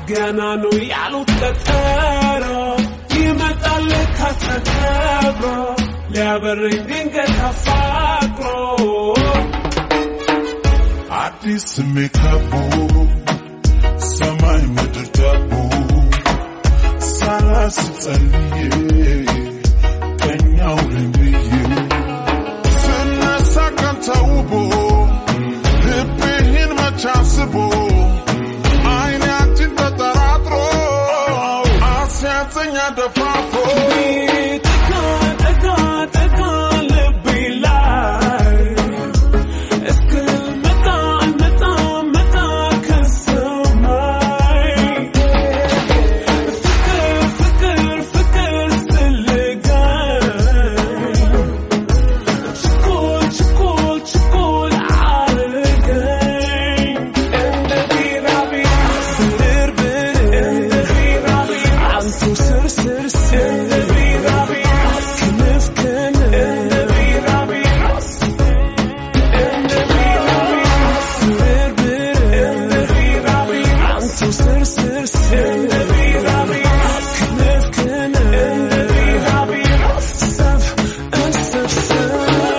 ገና ነው ያሉት ቀጠሮ ይመጣል ከተከብሮ ሊያበረኝ ድንገት አፋቅሮ አዲስ ሜካቦ ሰማይ ምድር ዳቦ ሳላስጸልዬ ቀኛው ልብዬ ስነሳ ቀን ተውቦ ልብህን መች አስቦ አይኔ አንቺን ተጠራጥሮ አስያዘኛ ደፋፍሮ ጠጋ ጠጋ ጠጋ ልቤ ላይ እስክመጣ መጣ መጣ ከሰማይ ፍቅር ፍቅር ፍቅር ስልጋይ ችኮል ችኮል ችኮል አርገኝ እንደ ቢራቢራ ብርብር እንደ ቢራቢራ አንቱ ስር ስር ስር እንደ ቢራቢራ ክንፍ ክንፍ እንደ ቢራቢራ እንደ ቢራቢራ ብርብር እንደ ቢራቢራ አንቱ ስር ስር ስር እንደ ቢራቢራ ክንፍ ክንፍ እንደ ቢራቢራ ሰብ እንሰብሰብ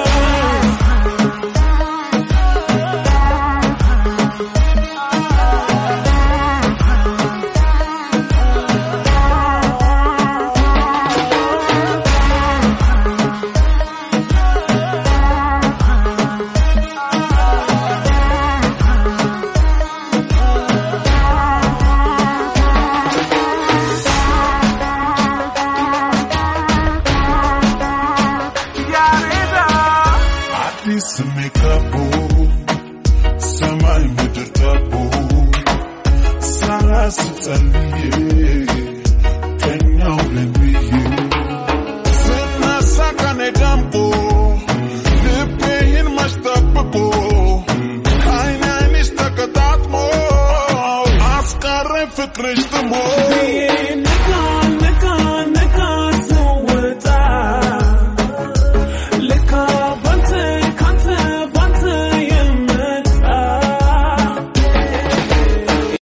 አዲስ ሜካቦ ሰማይ ምድር ዳቦ ሳላስጸልዬ ቀኛው ልብዬ ስነሳ ቀኔ ደምቆ ልቤን መች ጠብቆ አይን አይንሽ ተቀጣጥሞ አስቀረኝ ፍቅርሽ ጥሞ ነጋ